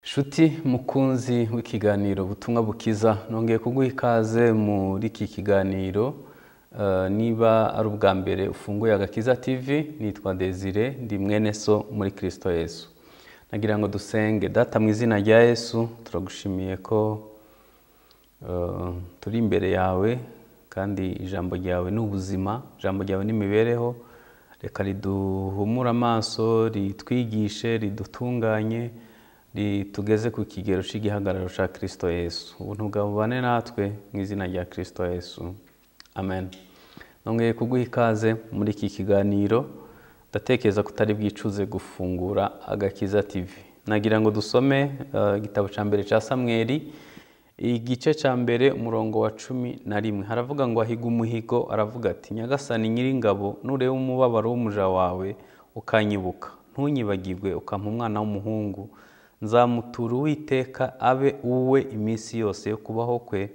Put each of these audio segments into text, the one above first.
nshuti mukunzi w'ikiganiro ubutumwa bukiza nongeye kuguha ikaze muri iki kiganiro Eh, niba ari ubwa mbere ufunguye agakiza tv nitwa desire ndi mwene so muri kirisito yesu nagira ngo dusenge data mu izina rya yesu turagushimiye ko eh, turi imbere yawe kandi ijambo ryawe ni ubuzima ijambo ryawe ni imibereho reka riduhumure amaso ritwigishe ridutunganye ritugeze ku kigero cy'igihagararo cya kirisito yesu ubuntu bwawe bubane natwe mu izina rya kirisito yesu amen nongeye kuguha ikaze muri iki kiganiro ndatekereza ko utari bwicuze gufungura agakiza tv nagira ngo dusome eh, igitabo cya mbere cya samweri igice cya mbere umurongo wa cumi na rimwe haravuga ngo ahiga umuhigo aravuga ati nyagasani nyiringabo nureba umubabaro w'umuja wawe ukanyibuka ntunyibagirwe ukampa umwana w'umuhungu nzamutura uwiteka abe uwe iminsi yose yo kubaho kwe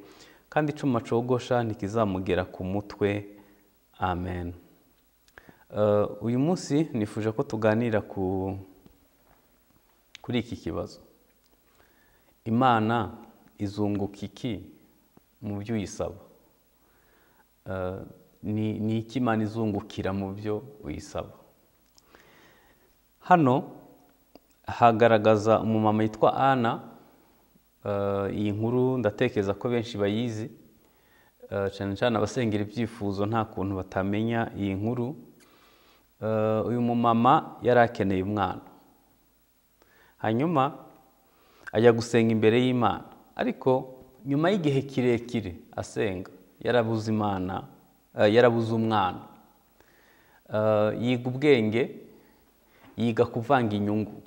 kandi icyuma cogosha ntikizamugera ku mutwe amen Eh, uyu munsi nifuje ko tuganira ku kuri iki kibazo imana izunguka iki mu byo uyisaba Eh, ni ni iki imana izungukira mu byo uyisaba hano hagaragaza umumama witwa ana Eh, iyi nkuru ndatekereza ko benshi bayizi Eh, cyane cyane abasengera ibyifuzo nta kuntu batamenya iyi nkuru Eh, uyu mumama yari akeneye umwana hanyuma ajya gusenga imbere y'imana ariko nyuma y'igihe kirekire asenga yarabuze imana eh, yarabuze umwana Eh, yiga ubwenge yiga kuvanga inyungu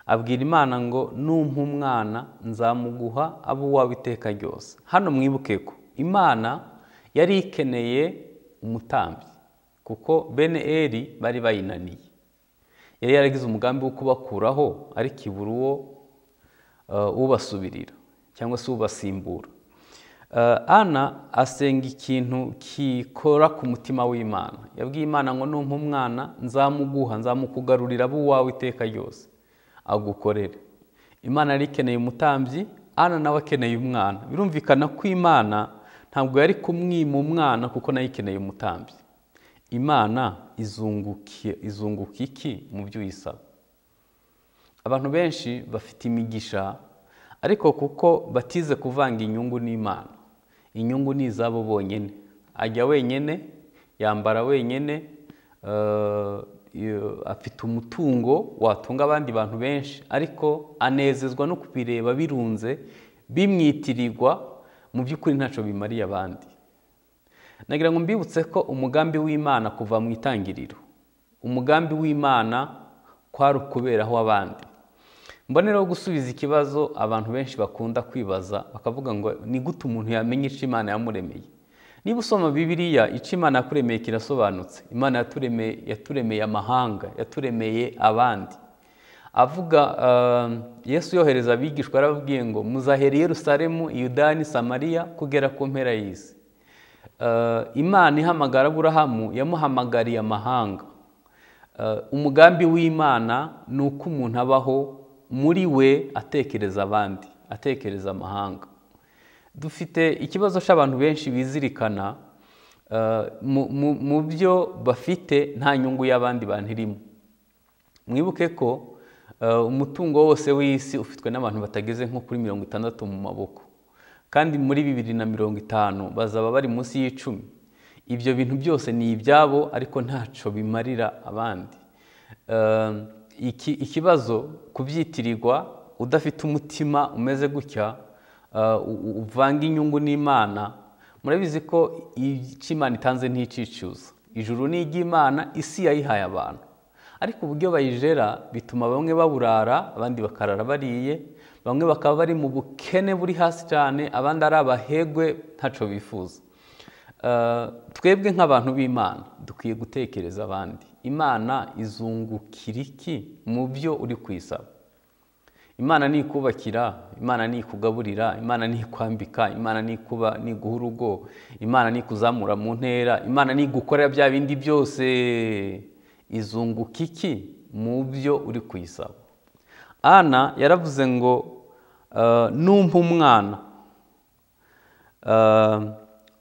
abwira imana ngo numpa umwana nzamuguha abo uwawe iteka ryose hano mwibuke ko imana yari ikeneye umutambyi kuko bene eri bari bayinaniye yari yaragize umugambi wo kubakuraho ariko ibura uwo eh, ubasubirira cyangwa se ubasimbura Eh, ana asenga ikintu kikora ku mutima w'imana yabwiye imana ngo numpa umwana nzamuguha nzamukugarurira abo uwawe iteka ryose agukorere imana yari ikeneye umutambyi ana nawe akeneye umwana birumvikana ko imana ntabwo yari kumwima umwana kuko nayo ikeneye umutambyi imana izungukiye izunguka iki mu byo uyisaba abantu benshi bafite imigisha ariko kuko batize kuvanga inyungu n'imana inyungu ni izabo bonyine ajya wenyine yambara wenyine eh, iyo- afite umutungo watunga abandi bantu benshi ariko anezezwa no kubireba birunze bimwitirirwa mu by'ukuri ntacyo bimariye abandi nagira ngo mbibutse ko umugambi w'imana kuva mu itangiriro umugambi w'imana kwari ukuberaho abandi mbonereho gusubiza ikibazo abantu benshi bakunda kwibaza bakavuga ngo ni gute umuntu yamenya icyo imana yamuremeye niba usoma bibiliya icyo imana yakuremeye kirasobanutse imana yaturemeye, yaturemeye amahanga yaturemeye abandi avuga eh, yesu yohereza abigishwa yarababwiye ngo muzahera i yerusalemu yudani samariya kugera ku mpera y'isi Eh, imana ihamagara aburahamu yamuhamagariye amahanga Eh, umugambi w'imana ni uko umuntu abaho muri we atekereza abandi atekereza amahanga dufite ikibazo cy'abantu benshi bizirikana eh, mu- mu- mu byo bafite nta nyungu y'abandi bantu irimo mwibuke ko eh, umutungo wose w'isi ufitwe n'abantu batageze nko kuri mirongo itandatu mu maboko kandi muri bibiri na mirongo itanu bazaba bari munsi y'icumi ibyo bintu byose ni ibyabo ariko ntacyo bimarira abandi Eh, iki- ikibazo kubyitirirwa udafite umutima umeze gutya eh, u- u- uvanga inyungu n'imana murabizi ko icyo imana itanze ntikicuza ijuru ni iry'imana isi yayihaye abantu ariko uburyo bayijera bituma bamwe baburara abandi bakarara bariye bamwe bakaba bari mu bukene buri hasi cyane abandi ari abahegwe ntacyo bifuza Eh, twebwe nk'abantu b'imana dukwiye gutekereza abandi imana izungukira iki mu byo uri kwisaba imana ni ikubakira imana ni ikugaburira imana ni ikwambika imana ni ikuba ni iguha urugo imana ni ikuzamura mu ntera imana ni igukorera bya bindi byose izunguka iki mu byo uri kuyisaba ana yaravuze ngo eh, numpa umwana eh,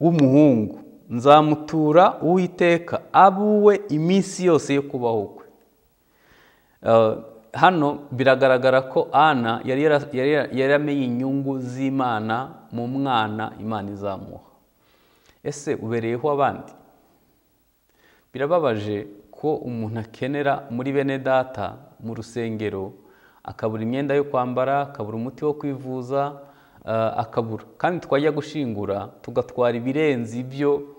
w'umuhungu nzamutura uwiteka abuwe iminsi yose yo kubaho kwe Eh, hano biragaragara ko ana yari yara- yari yara- yari yaramenye inyungu z'imana mu mwana imana izamuha ese ubereyeho abandi birababaje ko umuntu akenera muri bene data mu rusengero akabura imyenda yo kwambara akabura umuti wo kwivuza eh, akabura kandi twajya gushingura tugatwara ibirenze ibyo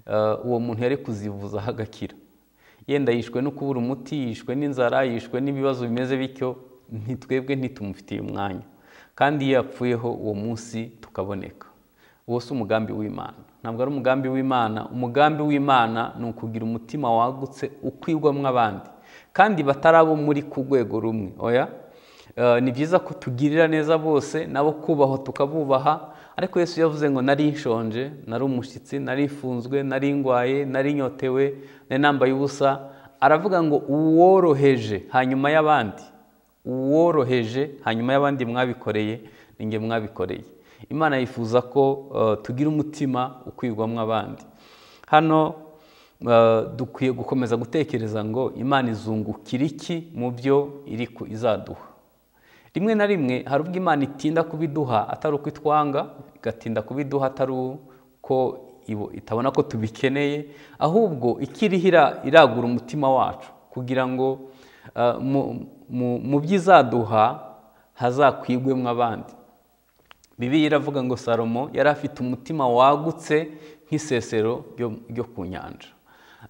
eh, uwo muntu yari kuzivuzaho agakira yenda yishwe no kubura umuti yishwe n'inzara yishwe n'ibibazo bimeze bityo ntitwebwe ntitumufitiye umwanya kandi iyo yapfuyeho uwo munsi tukaboneka uwo si umugambi w'imana ntabwo ari umugambi w'imana umugambi w'imana ni ukugira umutima wagutse ukwigwamo abandi kandi batari abo muri ku rwego rumwe oya Eh, ni byiza ko tugirira neza bose nabo kubahwa tukabubaha ariko yesu yavuze ngo nari nshonje nari umushyitsi nari ifunzwe nari ingwaye nari inyotewe nari nambaye ubusa aravuga ngo uworoheje hanyuma y'abandi uworoheje hanyuma y'abandi mwabikoreye ni nge mwabikoreye imana yifuza ko eh, tugira umutima ukwirwamo abandi hano eh, dukwiye gukomeza gutekereza ngo imana izungukira iki mu byo iri ku izaduha rimwe na rimwe hari ubwo imana itinda kubiduha atari uko itwanga igatinda kubiduha atari uko ibo- itabona ko tubikeneye ahubwo ikiriho ira- iragura umutima wacu kugira ngo eh, mu- mu- mu byo izaduha hazakwigwemo abandi bibiliya iravuga ngo salomo yari afite umutima wagutse nk'isesero ryo- ryo ku nyanja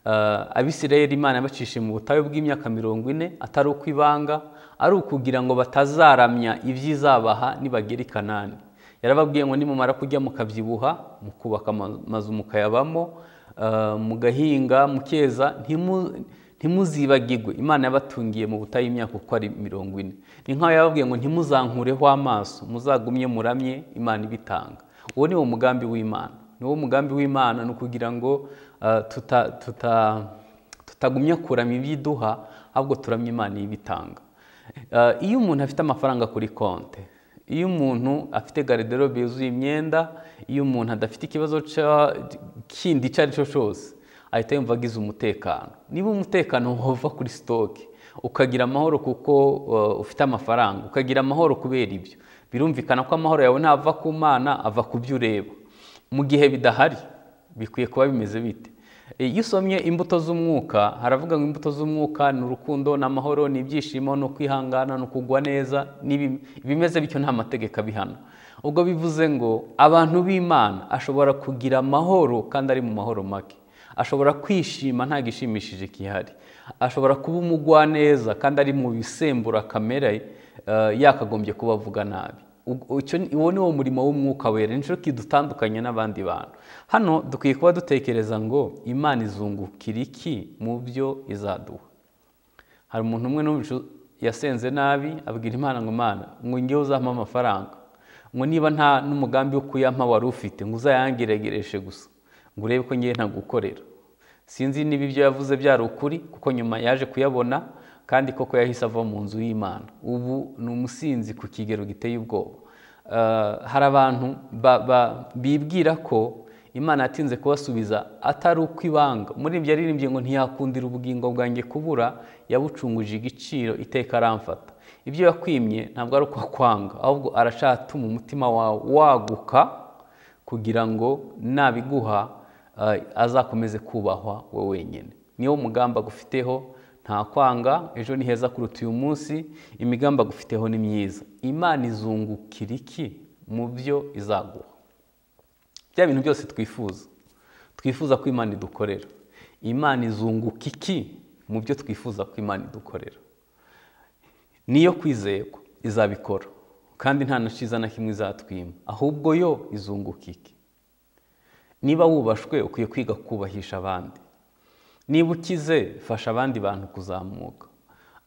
Eh, abisirayeli imana yabacishije mu butayu bw'imyaka mirongo ine atari uko ibanga ari ukugira ngo batazaramya ibyo izabaha nibagera i kanani yarababwiye ngo nimumara kujya mukabyibuha mukubaka ama- amazu mukayabamo eh, mugahinga mukeza ntimu- ntimuzibagirwe imana yabatungiye mu butayu imyaka uko ari mirongo ine ni nk'aho yababwiye ngo ntimuzankureho amaso muzagumye muramye imana ibitanga uwo ni wo mugambi w'imana ni wo mugambi w'imana ni ukugira ngo eh, tuta- tuta- tutagumya kuramya ibyo iduha ahubwo turamye imana ibitanga Eh, iyo umuntu afite amafaranga kuri konte iyo umuntu afite garderobe yuzuye imyenda iyo umuntu adafite ikibazo ca- kindi icyo ari cyo cyose ahita yumva agize umutekano niba umutekano wava kuri sitoke ukagira amahoro kuko uh, ufite amafaranga ukagira amahoro kubera ibyo birumvikana ko amahoro yawe ntava ku mana ava ku byo ureba mu gihe bidahari bikwiye kuba bimeze bite E, iyo usomye imbuto z'umwuka haravuga ngo imbuto z'umwuka ni urukundo ni amahoro ni ibyishimo ni ukwihangana ni ukugwa neza n'ibi- ibimeze bityo nta mategeko abihana ubwo bivuze ngo abantu b'imana ashobora kugira amahoro kandi ari mu mahoro make ashobora kwishima nta gishimishije gihari ashobora kuba umugwaneza kandi ari mu bisembura kamere eh, yakagombye kuba avuga nabi Ug- icyo ni- uwo ni wo murimo w'umwuka wera nicyo kidutandukanya n'abandi bantu hano dukwiye kuba dutekereza ngo imana izungukira iki mu byo izaduha hari umuntu umwe n'ubu yasenze nabi abwira imana ngo imana ngo ngewe uzampa amafaranga ngo niba nta n'umugambi wo kuyampa wari ufite ngo uzayangeregereshe gusa ngo urebe ko ngewe ntagukorera sinzi niba ibyo yavuze byari ukuri kuko nyuma yaje kuyabona kandi koko yahise ava mu nzu y'imana ubu ni umusinzi ku kigero giteye ubwoba Eh, hari abantu ba- ba- bibwira ko imana yatinze kubasubiza atari uko ibanga muri ibyo yaririmbye ngo ntiyakundira ubugingo bwanjye kubura yabucunguje igiciro iteka aramfata ibyo yakwimye ntabwo ari uko akwanga ahubwo arashaka atuma umutima wawe waguka kugira ngo nabiguha eh, azakomeze kubahwa we wenyine niwo mugamba agufiteho nta kwanga ejo ni heza kuruta uyu munsi imigambi agufiteho ni myiza imana izungukira iki mu byo izaguha bya bintu byose twifuza twifuza ko imana idukorera imana izunguka iki mu byo twifuza ko imana idukorera niyo kwizerwa izabikora kandi nta na cyiza na kimwe izatwima ahubwo yo izunguka iki niba wubashwe ukwiye kwiga kubahisha abandi niba ukize fasha abandi bantu kuzamuka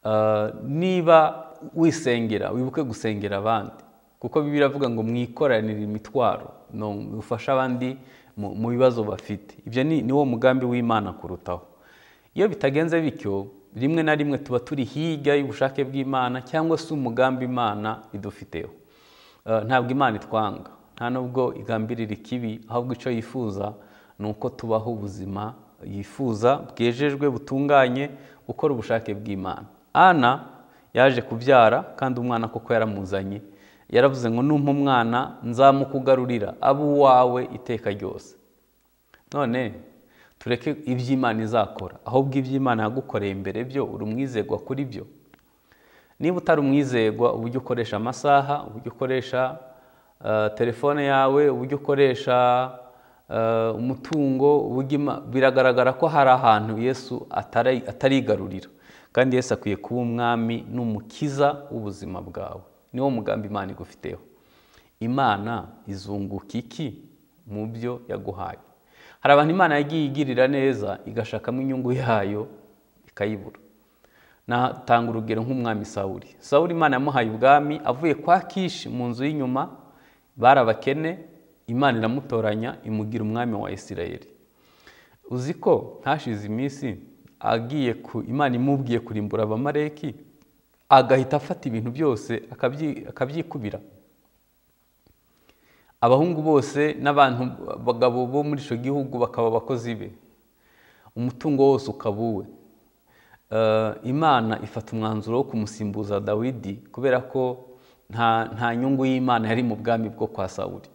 Eh, niba wisengera wibuke gusengera abandi kuko bibiri avuga ngo mwikoranire imitwaro no mufashe abandi mu- mu bibazo bafite ibyo ni niwo mugambi w'imana kurutaho iyo bitagenze bityo rimwe na rimwe tuba turi hirya y'ubushake bw'imana cyangwa se umugambi imana idufiteho Eh, ntabwo imana itwanga nta nubwo igambirira ikibi ahubwo icyo yifuza ni uko tubaho ubuzima yifuza bwejejwe butunganye gukora ubushake bw'imana ana yaje kubyara kandi umwana koko yaramuzanye yaravuze ngo numpa umwana nzamukugarurira abe uwawe iteka ryose none tureke iby'imana izakora ahubwo iby'imana yagukoreye mbere byo uri umwizerwa kuri byo niba utari umwizerwa uburyo ukoresha amasaha uburyo ukoresha eh, telefone yawe uburyo ukoresha eh, umutungo uburyo ima- biragaragara ko hari ahantu yesu atari- atarigarurira kandi yesu akwiye kuba umwami n'umukiza w'ubuzima bwawe niwo mugambi imana igufiteho imana izunguka iki mu byo yaguhaye hari abantu imana yagiye igirira neza igashakamo inyungu yayo ikayibura natanga urugero nk'umwami sawuri sawuri imana yamuhaye ubwami avuye kwa kishi mu nzu y'inyuma bari abakene imana iramutoranya imugira umwami wa isirayeli uzi ko ntashize iminsi agiye ku imana imubwiye kurimbura abamaleki agahita afata ibintu byose akabyi- akabyikubira abahungu bose n'abantu abagabo bo muri icyo gihugu bakaba abakozi be umutungo wose ukaba uwe Eh, imana ifata umwanzuro wo kumusimbuza dawidi kubera ko nta nta nyungu y'imana yari mu bwami bwo kwa sawuri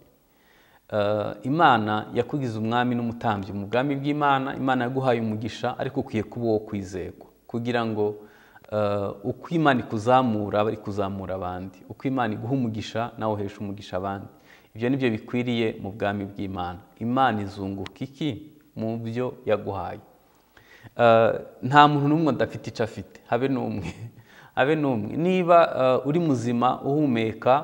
Eh, imana yakugize umwami n'umutambyi mu bwami bw'imana imana yaguhaye umugisha ariko ukwiye kuba uwo kwizerwa kugira ngo eh, uko imana ikuzamura bari kuzamura abandi uko imana iguha umugisha nawe uhesha umugisha abandi ibyo ni byo bikwiriye mu bwami bw'imana imana izunguka iki mu byo yaguhaye Eh, nta muntu n'umwe adafite icyo afite habe n'umwe habe n'umwe niba eh, uri muzima uhumeka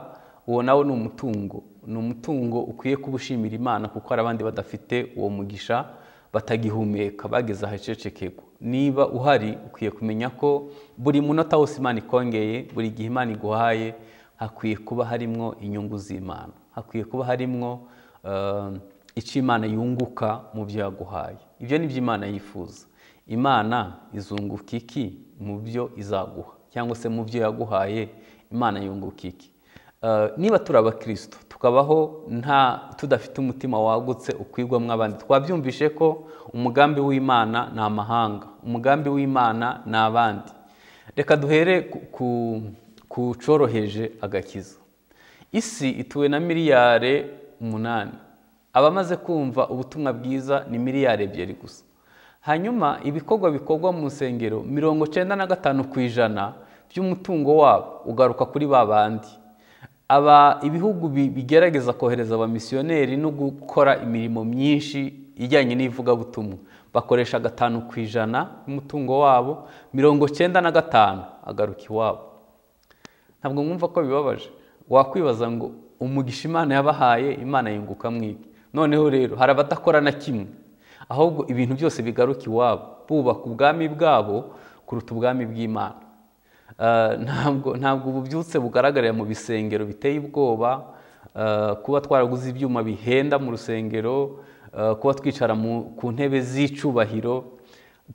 uwo nawe ni umutungo ni umutungo ukwiye kuba ushimira imana kuko hari abandi badafite uwo mugisha batagihumeka bageze ahacecekegwa niba uhari ukwiye kumenya ko buri munota wose imana ikongeye buri gihe imana iguhaye hakwiye kuba harimwo inyungu z'imana hakwiye kuba harimwo eh, icyo imana yunguka mu byo yaguhaye ibyo ni byo imana yifuza imana izunguka iki mu byo izaguha cyangwa se mu byo yaguhaye imana yunguka iki Eh, niba turi abakristo tukabaho nta tudafite umutima wagutse ukwigwamo abandi twabyumvishe ko umugambi w'imana ni amahanga umugambi w'imana ni abandi reka duhere ku- ku- ku cyoroheje agakiza isi ituwe na miliyari umunani abamaze kumva ubutumwa bwiza ni miliyari ebyiri gusa hanyuma ibikorwa bikorwa mu nsengero mirongo cyenda na gatanu ku ijana by'umutungo wabo ugaruka kuri ba bandi aba ibihugu bi- bigerageza kohereza abamisiyoneri no gukora imirimo myinshi ijyanye n'ivugabutumwa bakoresha gatanu ku ijana y'umutungo wabo mirongo cyenda na gatanu agaruka iwabo ntabwo mwumva ko bibabaje wakwibaza ngo umugisha imana yabahaye imana yunguka mwige noneho rero hari abadakora na kimwe ahubwo ibintu byose bigaruka iwabo bubaka ubwami bwabo kuruta ubwami bw'imana Eh, ntabwo ntabwo ububyutse bugaragarira mu bisengero biteye ubwoba eh, kuba twaraguze ibyuma bihenda mu rusengero eh, kuba twicara mu- ku ntebe z'icyubahiro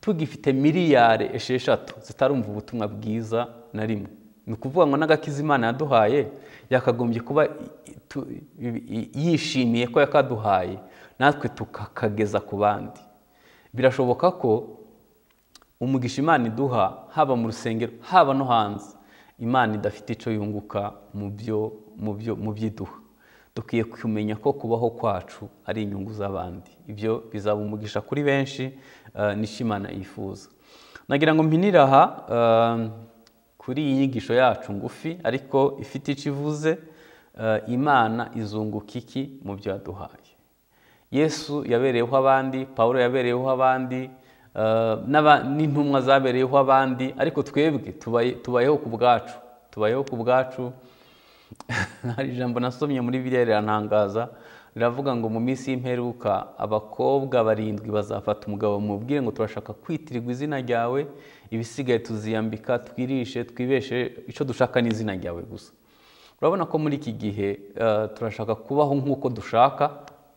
tugifite miliyari esheshatu zitarumva ubutumwa bwiza na rimwe ni ukuvuga ngo n'agakiza imana yaduhaye yakagombye kuba i- i- tu- i- i- yishimiye ko yakaduhaye natwe tukakageza ku bandi birashoboka ko umugisha imana iduha haba mu rusengero haba no hanze imana idafite icyo yunguka mu byo mu byo mu byo iduha dukwiye kumenya ko kubaho kwacu ari inyungu z'abandi ibyo bizaba umugisha kuri benshi eh, n'icyo imana yifuza nagira ngo mpinire aha eh, kuri iyi nyigisho yacu ngufi ariko ifite icyo ivuze eh, imana izunguka iki mu byo yaduhaye yesu yabereyeho abandi pawulo yabereyeho abandi eh, n'aba- n'intumwa zabereyeho abandi ariko twebwe tubaye- tubayeho ku bwacu tubayeho ku bwacu hari ijambo nasomye muri biriya rirantangaza riravuga ngo mu minsi y'imperuka abakobwa barindwi bazafata umugabo mubwire ngo turashaka kwitirirwa izina ryawe ibisigaye tuziyambika twirishe twibeshe icyo dushaka ni izina ryawe gusa urabona ko muri iki gihe eh, turashaka kubaho nk'uko dushaka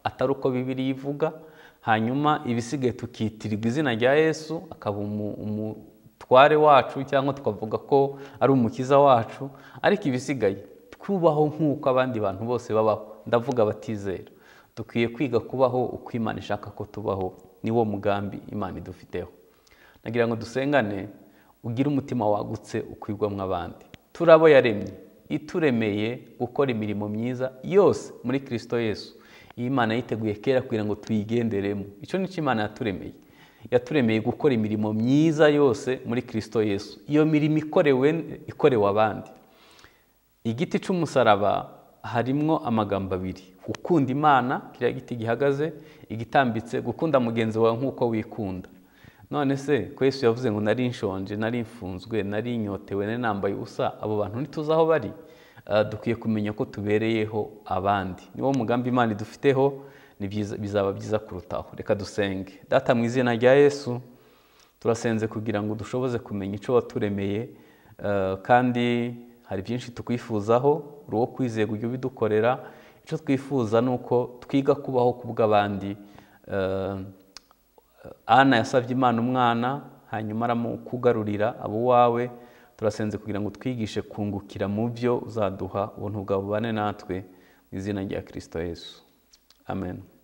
atari uko bibiri ivuga hanyuma ibisigaye tukitirirwa izina rya yesu akaba umu- umu- mutware wacu cyangwa tukavuga ko ari umukiza wacu ariko ibisigaye twubaho nk'uko abandi bantu bose babaho ndavuga abatizera dukwiye kwiga kubaho uko imana ishaka ko tubaho niwo mugambi imana idufiteho nagira ngo dusengane ugire umutima wagutse ukwigwamo abandi turi abo yaremye ituremeye gukora imirimo myiza yose muri kirisito yesu iyi Imana yiteguye kera kugira ngo tuyigenderemo icyo ni cyo imana yaturemeye yaturemeye gukora imirimo myiza yose muri kirisito yesu iyo mirimo ikorewe ikorewe abandi igiti cy'umusaraba harimo amagambo abiri gukunda imana kiriya giti gihagaze igitambitse gukunda mugenzi wawe nk'uko wikunda none se ko Yesu yavuze ngo nari nshonje nari mfunzwe nari inyotewe nari nambaye ubusa abo bantu ntituzi aho bari dukwiye kumenya ko tubereyeho abandi niwo mugambi imana idufiteho bizaba byiza kurutaho reka dusenge data mu izina rya Yesu turasenze kugira ngo dushoboze kumenya icyo waturemeye kandi hari byinshi tukwifuzaho uri uwo kwizeye ujya ubidukorera icyo twifuza ni uko twiga kubaho ku bw'abandi ana yasabye imana umwana hanyuma aramukugarurira abo wawe turasenze kugira ngo twigishe kungukira mu byo uzaduha ubuntu bwawe bubane natwe mu izina rya kirisito yesu amen